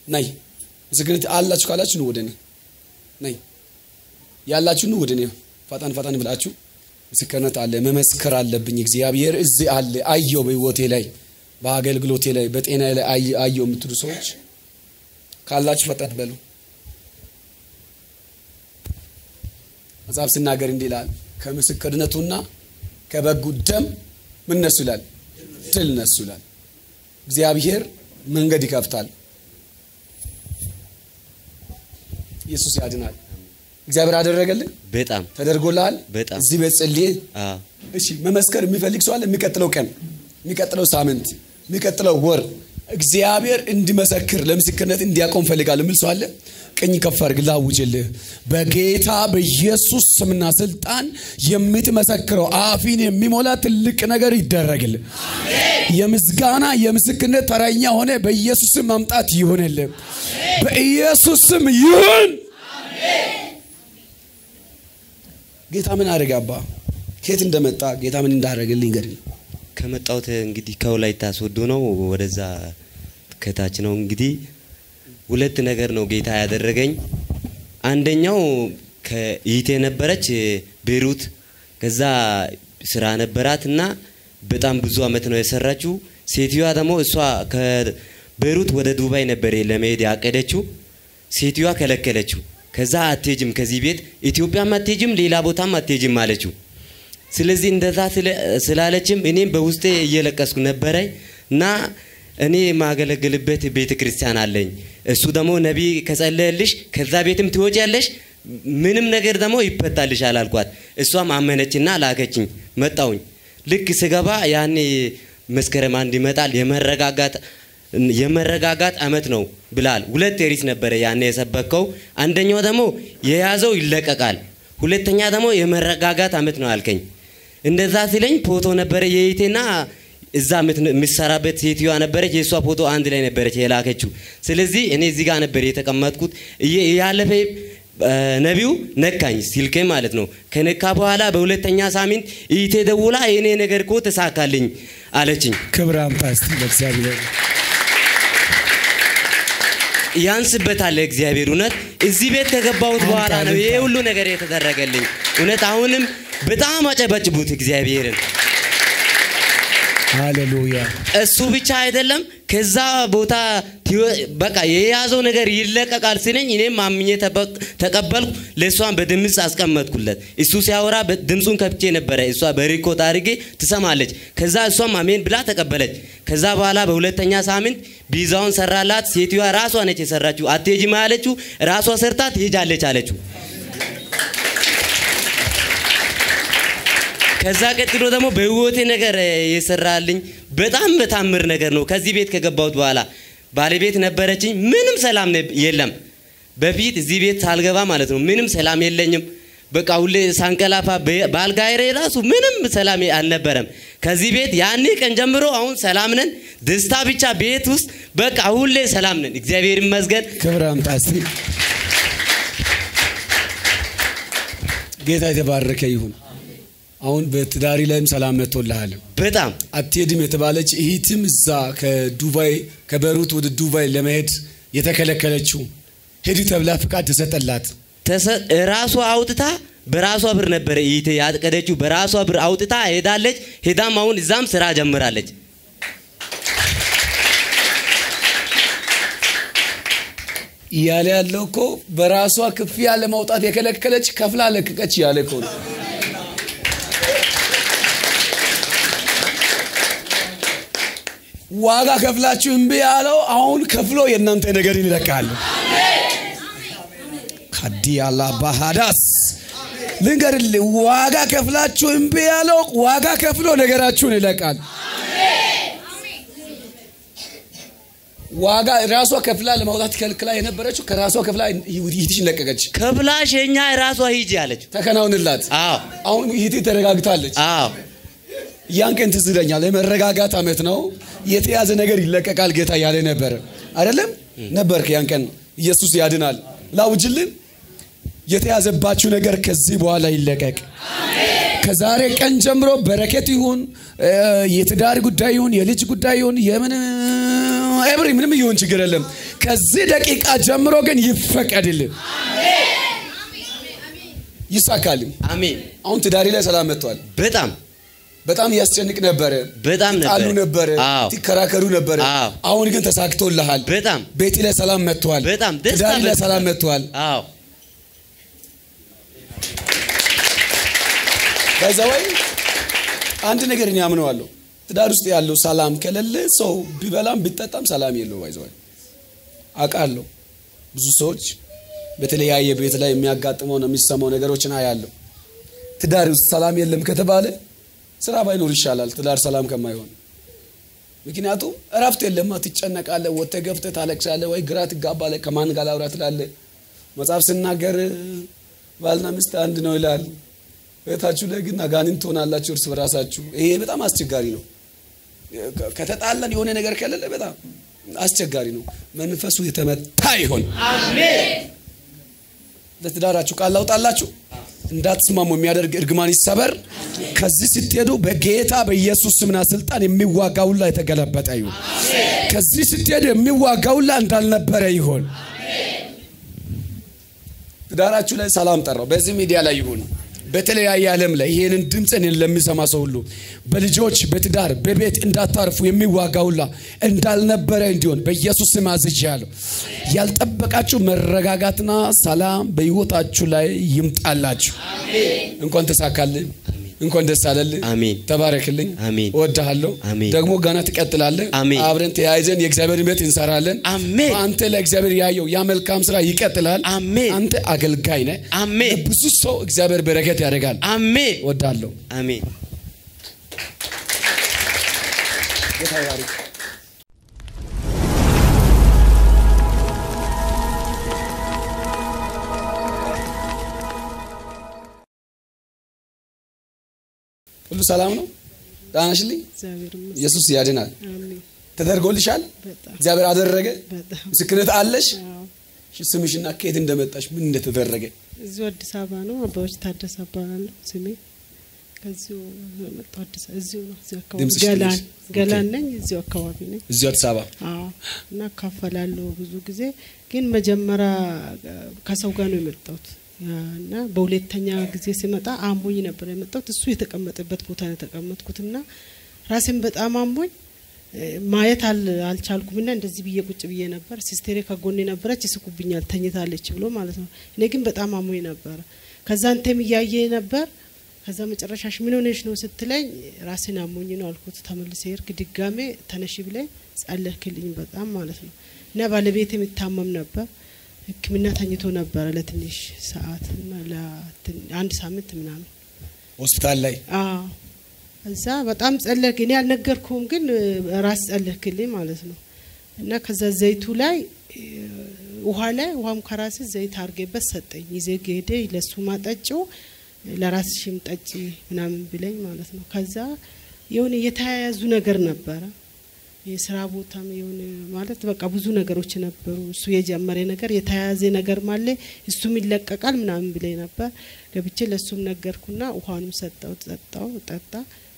ነይ ምስክርነት አላችሁ ካላችሁ ኑ ወደ እኔ ነይ ያላችሁ ኑ ወደ እኔ ፈጣን ፈጣን ብላችሁ ምስክርነት አለ መመስከር አለብኝ እግዚአብሔር እዚህ አለ አየው በህይወቴ ላይ በአገልግሎቴ ላይ በጤና ላይ አየው የምትሉ ሰዎች ካላችሁ ፈጣን በሉ መጽሐፍ ስናገር እንዲህ ይላል ከምስክርነቱና ከበጉ ደም ምን ነሱ ይላል ድል ነሱ ይላል እግዚአብሔር መንገድ ይከፍታል ኢየሱስ ያድናል እግዚአብሔር አደረገልህ በጣም ተደርጎልሃል በጣም። እዚህ ቤት ጸልዬ አዎ እሺ መመስከር የሚፈልግ ሰው አለ የሚቀጥለው ቀን የሚቀጥለው ሳምንት የሚቀጥለው ወር እግዚአብሔር እንዲመሰክር ለምስክርነት እንዲያቆም ፈልጋለሁ የሚል ሰው አለ ቀኝ ከፍ አድርግ ላውጅልህ በጌታ በኢየሱስ ስምና ስልጣን የምትመሰክረው አፊን የሚሞላ ትልቅ ነገር ይደረግልህ የምስጋና የምስክርነት ተረኛ ሆነ በኢየሱስ ስም መምጣት ይሆንልህ በኢየሱስ ስም ይሁን ጌታ ምን አደረገ አባ ከየት እንደመጣ ጌታ ምን እንዳደረገልኝ ገድል ከመጣሁት እንግዲህ ከወላይታ ሶዶ ነው። ወደዛ ከታች ነው እንግዲህ ሁለት ነገር ነው ጌታ ያደረገኝ። አንደኛው ከይቴ ነበረች ቤሩት፣ ከዛ ስራ ነበራት እና በጣም ብዙ አመት ነው የሰራችው። ሴትዮዋ ደግሞ እሷ ከቤሩት ወደ ዱባይ ነበር ለመሄድ ያቀደችው። ሴትዮዋ ከለከለችው። ከዛ አትሄጅም ከዚህ ቤት ኢትዮጵያም አትሄጅም ሌላ ቦታም አትሄጅም አለችው። ስለዚህ እንደዛ ስለ- ስላለችም እኔም በውስጤ እየለቀስኩ ነበረ እና እኔ የማገለግልበት ቤተ ክርስቲያን አለኝ። እሱ ደግሞ ነቢይ ከጸለየልሽ ከዛ ቤትም ትወጪያለሽ፣ ምንም ነገር ደግሞ ይፈታልሻል አልኳት። እሷም አመነችና ላከችኝ። መጣውኝ ልክ ስገባ ያኔ መስከረም አንድ ይመጣል የመረጋጋት የመረጋጋት አመት ነው ብላል። ሁለት ሪት ነበረ ያኔ የሰበከው። አንደኛው ደግሞ የያዘው ይለቀቃል፣ ሁለተኛ ደግሞ የመረጋጋት አመት ነው አልከኝ። እንደዛ ሲለኝ ፎቶ ነበረ የይቴና እዛ የምት- የምትሰራበት ሴትዮዋ ነበረች። የእሷ ፎቶ አንድ ላይ ነበረች የላከችው። ስለዚህ እኔ እዚህ ጋር ነበር የተቀመጥኩት። እየ- ያለፈ እ፣ ነቢዩ ነካኝ ሲልኬ ማለት ነው። ከነካ በኋላ በሁለተኛ ሳምንት ይቴ ደውላ የእኔ ነገር እኮ ተሳካልኝ አለችኝ። ክብር አምጣ እስቲ ለእግዚአብሔር ያንስበታል እግዚአብሔር እውነት እዚህ ቤት ከገባሁት በኋላ ነው ይሄ ሁሉ ነገር የተደረገልኝ እውነት አሁንም በጣም አጨበጭቡት እግዚአብሔርን ሃሌሉያ እሱ ብቻ አይደለም ከዛ ቦታ ትወ- በቃ የያዘው ነገር ይለቀቃል ሲለኝ እኔም አምኜ ተበቅ- ተቀበልኩ ለእሷን በድምፅ አስቀመጥኩለት እሱ ሲያወራ በ- ድምፁን ከፍቼ ነበረ እሷ በሪኮት አድርጌ ትሰማለች ከዛ እሷም አሜን ብላ ተቀበለች ከዛ በኋላ በሁለተኛ ሳምንት ቢዛውን ሰራላት ሴትዮዋ ራሷ ነች የሰራችው አትሄጂም ያለችው ራሷ ሰርታ ትሄጃለች አለችው ከዛ ቀጥሎ ደግሞ በህይወቴ ነገር እ፣ የሰራልኝ በጣም በታምር ነገር ነው። ከዚህ ቤት ከገባሁት በኋላ ባለቤት ነበረችኝ። ምንም ሰላም ነ- የለም። በፊት እዚህ ቤት ሳልገባ ማለት ነው ምንም ሰላም የለኝም። በቃ ሁሌ ሳንቀላፋ በ- በአልጋዬ ላይ ራሱ ምንም ሰላም አልነበረም። ከዚህ ቤት ያኔ ቀን ጀምሮ አሁን ሰላም ነን። ደስታ ብቻ ቤት ውስጥ በቃ ሁሌ ሰላም ነን። እግዚአብሔር ይመስገን። ክብር አምጣ እስቲ ጌታ የተባረከ ይሁን አሁን በትዳሪ ላይም ሰላም መጥቶልሃል በጣም አትሄድም የተባለች እህትም እዛ ከዱባይ ከበሩት ወደ ዱባይ ለመሄድ የተከለከለችው ሄዱ ተብላ ፍቃድ ተሰጠላት ተሰ- ራሷ አውጥታ በራሷ ብር ነበረ ይቴ ያቀደችው በራሷ ብር አውጥታ ሄዳለች። ሄዳም አሁን እዛም ስራ ጀምራለች። እያለ ያለው እኮ በራሷ ክፍያ ለማውጣት የከለከለች ከፍላ ለቀቀች እያለ እኮ ነው ዋጋ ከፍላችሁ እምቢ ያለው አሁን ከፍሎ የእናንተ ነገር ይለቃል ካዲያላ ባህዳስ ልንገርልህ ዋጋ ከፍላችሁ እምቢ ያለው ዋጋ ከፍሎ ነገራችሁን ይለቃል ዋጋ ራሷ ከፍላ ለማውጣት ከልክላ የነበረችው ከራሷ ከፍላ ይህትሽን ለቀቀች ከብላሽ የኛ ራሷ ሂጂ አለች። ተከናውንላት አዎ አሁን ይህት ተረጋግታለች አዎ ያን ቀን ትዝ ይለኛል የመረጋጋት አመት ነው የተያዘ ነገር ይለቀቃል ጌታ ያለ ነበረ አይደለም ነበርክ ያን ቀን ኢየሱስ ያድናል ላውጅልን የተያዘባችሁ ነገር ከዚህ በኋላ ይለቀቅ ከዛሬ ቀን ጀምሮ በረከት ይሁን እ፣ የትዳር ጉዳይ ይሁን የልጅ ጉዳይ ይሁን የምን ኤብሪ ምንም ይሁን ችግር የለም ከዚህ ደቂቃ ጀምሮ ግን ይፈቀድልን፣ ይሳካልም። አሜን። አሁን ትዳሪ ላይ ሰላም መጥቷል። በጣም በጣም እያስጨንቅ ነበረ፣ በጣም ጣሉ ነበረ፣ አዎ ትከራከሩ ነበረ። አዎ። አሁን ግን ተሳክቶልሃል። በጣም ቤት ላይ ሰላም መጥቷል። በጣም ደስታ ትዳሪ ላይ መጥቷል። ሰላም መጥቷል። አዎ ከዛ ወይ አንድ ነገር እኔ አምነዋለሁ። ትዳር ውስጥ ያለው ሰላም ከሌለ ሰው ቢበላም ቢጠጣም ሰላም የለው። ባይዘዋል አውቃለሁ። ብዙ ሰዎች በተለያየ ቤት ላይ የሚያጋጥመው ነው የሚሰማው ነገሮችን አያለሁ። ትዳር ውስጥ ሰላም የለም ከተባለ ስራ ባይኖር ይሻላል፣ ትዳር ሰላም ከማይሆን። ምክንያቱም እረፍት የለማ፣ ትጨነቃለህ፣ ወጥተህ ገብተህ ታለቅሳለህ፣ ወይ ግራ ትጋባለህ፣ ከማን ጋር ላውራ ትላለህ። መጽሐፍ ስናገር ባልና ሚስት አንድ ነው ይላል። ቤታችሁ ላይ ግን አጋንንት ትሆናላችሁ እርስ በራሳችሁ። ይሄ በጣም አስቸጋሪ ነው። ከተጣላን የሆነ ነገር ከሌለ በጣም አስቸጋሪ ነው። መንፈሱ የተመታ ይሆን። ለትዳራችሁ ቃል ላውጣላችሁ እንዳትስማሙ የሚያደርግ እርግማን ይሰበር። ከዚህ ስትሄዱ በጌታ በኢየሱስ ስምና ስልጣን የሚዋጋ ሁላ የተገለበጠ ይሁን። ከዚህ ስትሄዱ የሚዋጋ ሁላ እንዳልነበረ ይሆን። ትዳራችሁ ላይ ሰላም ጠራው። በዚህ ሚዲያ ላይ ይሁን በተለያየ ዓለም ላይ ይህንን ድምፅን ለሚሰማ ሰው ሁሉ በልጆች በትዳር በቤት እንዳታርፉ የሚዋጋ ሁላ እንዳልነበረ እንዲሆን በኢየሱስ ስም አዝዣለሁ። ያልጠበቃችሁ መረጋጋትና ሰላም በሕይወታችሁ ላይ ይምጣላችሁ። እንኳን ተሳካልህ፣ እንኳን ደስ አለልህ። አሜን። ተባረክልኝ። አሜን። እወድሃለሁ። አሜን። ደግሞ ገና ትቀጥላለህ። አሜን። አብረን ተያይዘን የእግዚአብሔር ቤት እንሰራለን። አሜን። አንተ ለእግዚአብሔር ያየው ያ መልካም ስራ ይቀጥላል። አሜን። አንተ አገልጋይ ነህ። አሜን። ብዙ ሰው እግዚአብሔር በረከት ያደርጋል። አሜን እወድሃለሁ። አሜን። ጌታ ይባርክ። ሁሉ ሰላም ነው። ደህና ነሽልኝ? እግዚአብሔር ይመስገን። ኢየሱስ ያድናል። አሜን። ተደርጎልሻል። በጣም እግዚአብሔር አደረገ። በጣም ምስክርነት አለሽ። አዎ። እሺ፣ ስምሽና ከየት እንደመጣሽ ምን እንደተደረገ እዚሁ አዲስ አበባ ነው። አበባዎች ታደሰ እባላለሁ ስሜ። ከዚሁ ነው የመጣው አዲስ እዚሁ ነው እዚሁ አካባቢ ድምፅሽ ገላን ትንሽ- ገላን ኦኬ። ነኝ እዚሁ አካባቢ ነኝ። እዚሁ አዲስ አበባ አዎ እና እካፈላለሁ ብዙ ጊዜ ግን መጀመሪያ ከሰው ጋር ነው የመጣሁት እና በሁለተኛ ጊዜ ሲመጣ አሞኝ ነበር የመጣሁት። እሱ የተቀመጠበት ቦታ ነው የተቀመጥኩት እና ራሴን በጣም አሞኝ እ፣ ማየት አል- አልቻልኩም እና እንደዚህ ብዬ ቁጭ ብዬ ነበር። ሲስቴሬ ከጎኔ ነበረች፣ ይስቁብኛል ተኝታለች ብሎ ማለት ነው። እኔ ግን በጣም አሞኝ ነበረ። ከዛ አንተም እያየ ነበር። ከዛ መጨረሻሽ ምን ሆነሽ ነው ስትለኝ ራሴን አሞኝ ነው አልኩት። ተመልሰ ሄድክ ድጋሜ ተነሺ ብለኝ ጸለህክልኝ በጣም ማለት ነው። እና ባለቤት የሚታመም ነበር ሕክምና ተኝቶ ነበረ ለትንሽ ሰዓት እና ለትን- አንድ ሳምንት ምናምን ሆስፒታል ላይ አዎ እዛ በጣም ጸለክ። እኔ አልነገርኩም፣ ግን እ፣ ራስ ጸለክልኝ ማለት ነው። እና ከዛ ዘይቱ ላይ እ፣ ውሃ ላይ ውሃም ከራስ ዘይት አርጌበት ሰጠኝ። ይዜ ሄደ ለሱ ማጠጪው ለራስሽም ጠጪ ምናምን ብለኝ ማለት ነው። ከዛ የሆነ የተያያዙ ነገር ነበረ የስራ ቦታም የሆነ ማለት በቃ ብዙ ነገሮች ነበሩ። እሱ የጀመረ ነገር የተያያዘ ነገር ማለ እሱም ይለቀቃል ምናምን ብለኝ ነበር። ገብቼ ለእሱም ነገርኩና ውሃንም ሰጠው፣ ጠጣው፣ ጠጣ።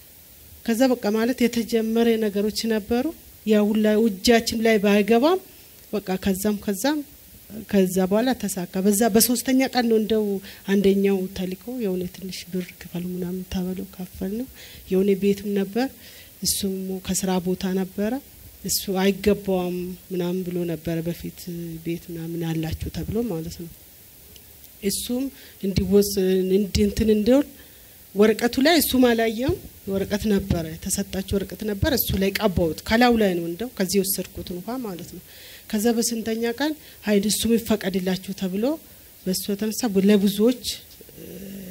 ከዛ በቃ ማለት የተጀመረ ነገሮች ነበሩ። ያ ሁላ እጃችን ላይ ባይገባም በቃ ከዛም ከዛም ከዛ በኋላ ተሳካ። በዛ በሶስተኛ ቀን ነው እንደው አንደኛው ተልኮ የሆነ ትንሽ ብር ክፈሉ ምናምን ተበለው ከፈል ነው የሆነ ቤትም ነበር እሱም ከስራ ቦታ ነበረ እሱ አይገባውም ምናምን ብሎ ነበረ በፊት ቤት ምናምን አላችሁ ተብሎ ማለት ነው። እሱም እንዲወስ እንዲ እንትን እንዲሆን ወረቀቱ ላይ እሱም አላየም ወረቀት ነበረ የተሰጣቸው ወረቀት ነበር። እሱ ላይ ቀባውት ከላዩ ላይ ነው እንደው ከዚህ የወሰድኩትን ውሃ ማለት ነው። ከዛ በስንተኛ ቀን ሀይል እሱም ይፈቀድላችሁ ተብሎ በእሱ የተነሳ ለብዙዎች እ፣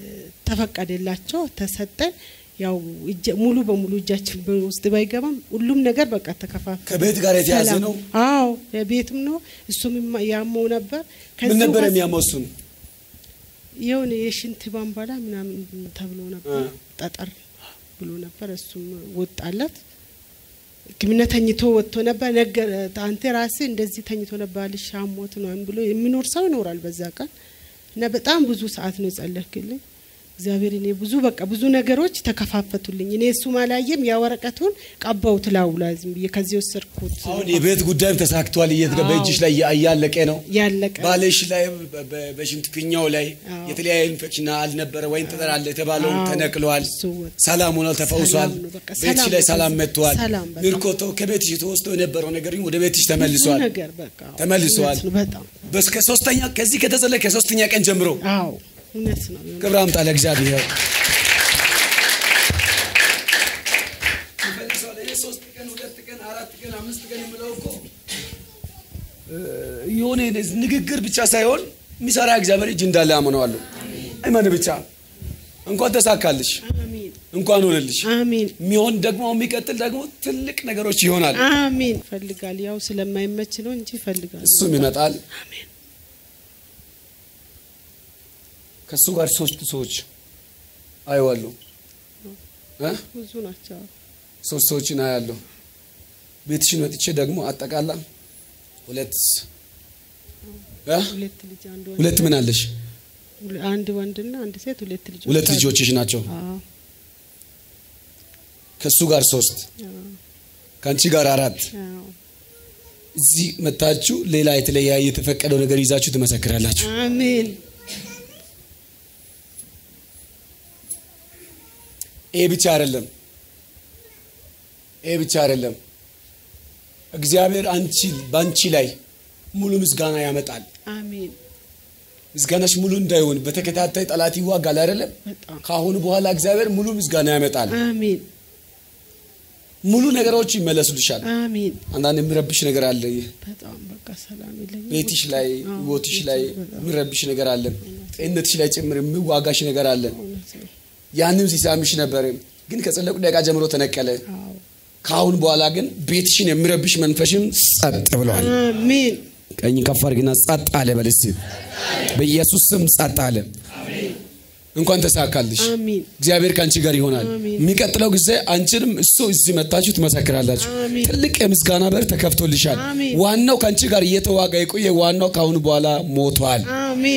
ተፈቀደላቸው ተሰጠን። ያው እጀ- ሙሉ በሙሉ እጃችን ውስጥ ባይገባም ሁሉም ነገር በቃ ተከፋፈለ። ከቤት ጋር የተያዘ ሰላም። ነው። አዎ የቤትም ነው። እሱም ይማ- ያመው ነበር። ምን ከዚሁ ነበር ጋር የሚያመው እሱን? የሆነ የሽንት ባንባላ ምናምን ተብሎ ነበር እ። ጠጠር ብሎ ነበር። እሱም ወጣለት። ሕክምና ተኝቶ ወጥቶ ነበር። ነገር አንተ ራስህ እንደዚህ ተኝቶ ነበር አልሽ አሞት ነው ብሎ የሚኖር ሰው ይኖራል በዛ ቀን እና በጣም ብዙ ሰዓት ነው የጸለክልኝ። እግዚአብሔር እኔ ብዙ በቃ ብዙ ነገሮች ተከፋፈቱልኝ። እኔ እሱም አላየም። ያ ወረቀቱን ቀባውት ላዩ ላይ ዝም ብዬ ከዚህ ወሰድኩት። አሁን የቤት ጉዳይም ተሳክቷል። እየተገ በእጅሽ ላይ እያለቀ ነው። ያለቀ ባልሽ ላይ በ- በ- በሽንት ፊኛው ላይ አዎ። የተለያየ ኢንፌክሽን አልነበረ ወይም ጠጠር አለ የተባለውን አዎ። ተነቅሏል። እሱ ወጣ። ሰላም ሆኗል፣ ተፈውሷል። ሰላም ነው፣ በቃ ቤትሽ ሰላም ላይ በቃ ሰላም መጥቷል። ሰላም በጣም። ምርኮቶ ከቤትሽ ተወስዶ የነበረው ነገር ወደ ቤትሽ ብዙ ተመልሷል። ነገር በቃ ተመልሷል። እውነት ነው፣ በጣም በስከ ሶስተኛ ከዚህ ከተጸለየ ከሶስተኛ ቀን ጀምሮ አዎ እውነት ነው። ክብር አምጣ ለእግዚአብሔር። ሶስት ቀን ሁለት ቀን አራት ቀን አምስት ቀን የምለው እኮ የሆነ ንግግር ብቻ ሳይሆን የሚሰራ እግዚአብሔር እጅ እንዳለ አምነዋለሁ። አይመን ብቻ እንኳን ተሳካልሽ፣ አሜን እንኳን ሆነልሽ። አሜን የሚሆን ደግሞ የሚቀጥል ደግሞ ትልቅ ነገሮች ይሆናል። አሜን። ይፈልጋል ያው ስለማይመች ነው እንጂ ይፈልጋል። እሱም ይመጣል። አሜን ከእሱ ጋር ሶስት ሰዎች አየዋለሁ እ ብዙ ናቸው። ሶስት ሰዎችን አያለሁ። ቤትሽን መጥቼ ደግሞ አጠቃላ ሁለት እ ሁለት ልጅ አንድ ወንድ ሁለት ምን አለሽ? ሁለ- አንድ ወንድና አንድ ሴት ሁለት ልጆች ሁለት አሉ። ልጆችሽ ናቸው። አዎ ከእሱ ጋር ሶስት አዎ ከአንቺ ጋር አራት። አዎ እዚህ መታችሁ ሌላ የተለያየ የተፈቀደው ነገር ይዛችሁ ትመሰክራላችሁ። አሜን ይሄ ብቻ አይደለም። ይሄ ብቻ አይደለም። እግዚአብሔር አንቺ በአንቺ ላይ ሙሉ ምስጋና ያመጣል። አሜን ምስጋናሽ ሙሉ እንዳይሆን በተከታታይ ጠላት ይዋጋል አይደለም? በጣም ከአሁኑ በኋላ እግዚአብሔር ሙሉ ምስጋና ያመጣል። አሜን ሙሉ ነገሮች ይመለሱልሻል። አሜን አንዳንድ የሚረብሽ ነገር አለ። በጣም በቃ ሰላም የለኝም። ቤትሽ ላይ አዎ፣ ህይወትሽ ቤት ላይ በጣም የሚረብሽ ነገር አለ። ጤንነትሽ ላይ ጭምር የሚዋጋሽ ነገር አለ። እውነት ነው። ያንም ሲሳምሽ ነበር፣ ግን ከጸለቁ ደቂቃ ጀምሮ ተነቀለ። አዎ ከአሁን በኋላ ግን ቤትሽን የሚረብሽ መንፈሽም ጸጥ ብሏል። አሜን ቀኝ ከፍ አድርግና ጸጥ አለ በል እስቲ። በኢየሱስ ስም ጸጥ አለ። እንኳን ተሳካልሽ። አሜን እግዚአብሔር ከአንቺ ጋር ይሆናል። አሜን። የሚቀጥለው ጊዜ አንቺንም እሱ እዚህ መታችሁ ትመሰክራላችሁ። አሜን። ትልቅ የምስጋና በር ተከፍቶልሻል። አሜን። ዋናው ከአንቺ ጋር እየተዋጋ የቆየ ዋናው ከአሁኑ በኋላ ሞቷል። አሜን